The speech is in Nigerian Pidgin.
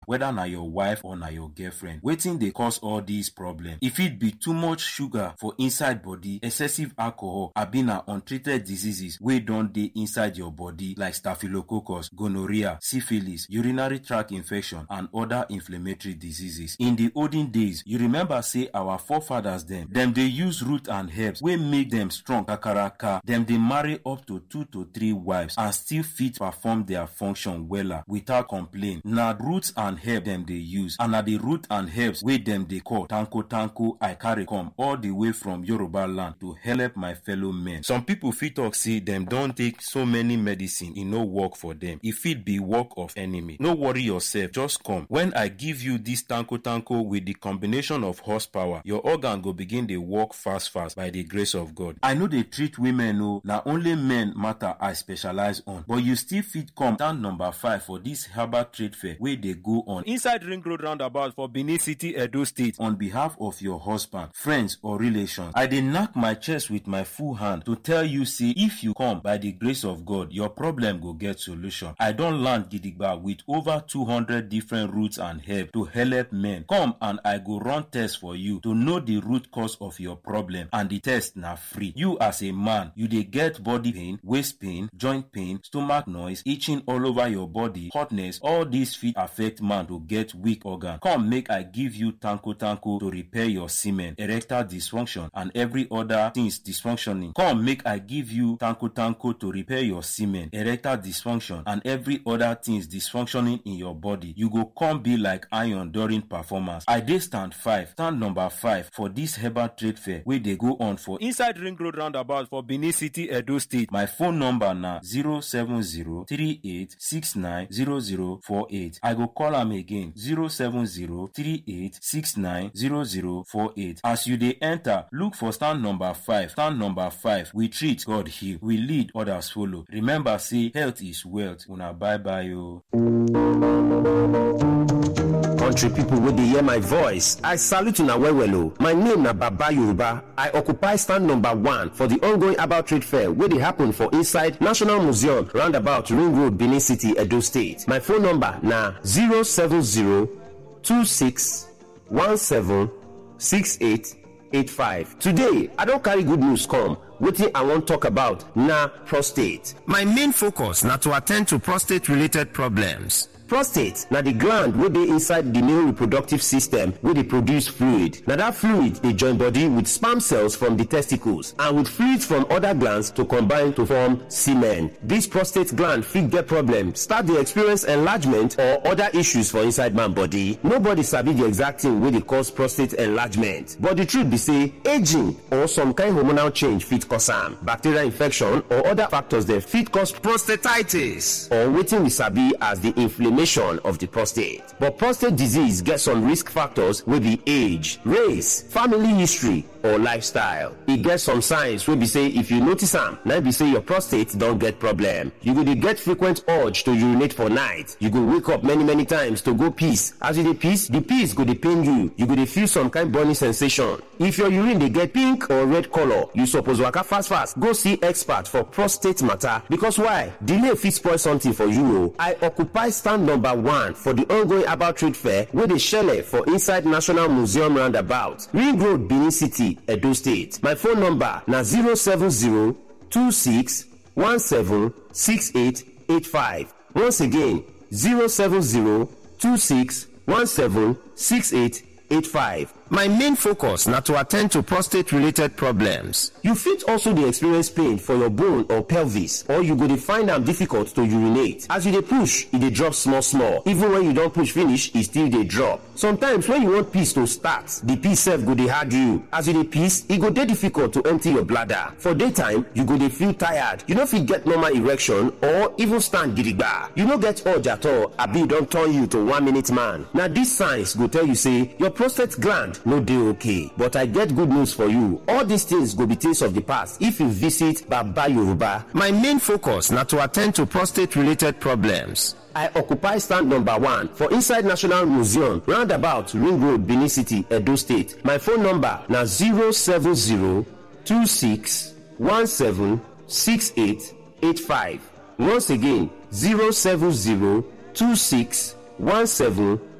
whether na your wife or na your girlfriend wetin dey cause all dis problem e fit be too much sugar for inside body excessive alcohol abi na untreated diseases wey don dey inside your body like staphylococcus gonorrhea syphilis urinary tract infection and other inflammatory diseases in the olden days you remember say our forefathers dem dem dey use root and herbs wey make dem strong kakaraka dem dey marry up to two to three wives and still fit perform their function wella without complain na roots and herbs dem dey use and na the root and herbs wey dem dey call tanko tanko i carry come all the way from yoruba land to help my fellow men some people fit talk say dem don take so many medicine e no work for dem e fit be work of enemy no worry yourself just come when i give you this tanko tanko with the combination of horsepower your organ go begin dey work fast fast by the grace of god i no dey treat women o na only men matter i specialize on but you still fit come stand number five for this herbal trade fair wey dey go on inside ring road roundabout for benin city edo state on behalf of your husband friends or relations i dey knack my chest with my full hand to tell you say if you come by the grace of god your problem go get solution i don land gidigba with over two hundred different roots and herbs to help men come and i go run test for you to know the root cause of your problem and the test na free you as a man you dey get body pain waist pain joint pain stomach noise itching all over your body hotness all these fit affect man to get weak organ come make i give you tanko tanko to repair your semen erectile dysfunction and every other things dysfunctioning come make i give you tanko tanko to repair your semen erectile dysfunction and every other things dysfunctioning in your body you go come be like iron during performance i dey stand five stand number five for this herbal trade fair wey dey go on for inside ring road roundabout for benin city edo state my phone number na zero seven zero three eight six nine zero zero four eight i go call am again zero seven zero three eight six nine zero zero four eight as you dey enter look for stand number five stand number five we treat god heal we lead others follow remember say health is wealth una bye bye o. country pipo wey dey hear my voice i salute una well well o my name na baba yoruba i occupy stand number one for di ongoing herbal trade fair wey dey happen for inside national museum roundabout ring road benin city edo state my phone number na 07026176885 today i don carry good news come wetin i wan talk about na prostate my main focus na to attend to prostate related problems prostate na di gland wey dey inside di male reproductive system wey dey produce fluid na dat fluid dey join body with sperm cells from di testicles and with fluids from oda glands to combine to form semen dis prostate gland fit get problem start dey experience enlargement or oda issues for inside man body nobody sabi di exact thing wey dey cause prostate enlargement but di truth be say aging or some kind hormonal change fit cause am bacterial infection or oda factors dem fit cause prostatitis or wetin we sabi as di inflammation of the prostate. But prostate disease gets some risk factors wey be age, race, family history, or lifestyle. E get some signs wey be say if you notice am, na be say your prostate don get problem. You go dey get frequent urge to urinate for night. You go wake up many many times to go piss. As you dey piss, the piss go dey pain you. You go dey feel some kind burning sensation. If your urine dey get pink or red color, you suppose waka fast fast go see expert for prostate matter because why? Delay fit spoil something for you o. I occupy stand number one for the ongoing herbal trade fair wey dey shele for inside National Museum roundabout, Ring Road, Benin City, Edo State. My phone number na 07026176885. Once again, 07026176885. My main focus na to attend to prostate related problems. You fit also dey experience pain for your bone or pelvis or you go dey find am difficult to urinate. As you dey push, e dey drop small small. Even when you don push finish, e still dey drop. Sometimes when you want piss to start, the piss sef go dey hard you. As you dey piss, e go dey difficult to empty your bladder. For daytime, you go dey feel tired. You no fit get normal erection or even stand gidigba. You no get urge at all abi e don turn you to one minute man. Na these signs go tell you say your prostate gland no dey okay but i get good news for you all these things go be things of the past if you visit baba yoruba my main focus na to attend to prostate related problems I occupy stand number one for inside National Museum, roundabout Ring Road, Benin City, Edo State. My phone number na 07026176885. Once again, 0702617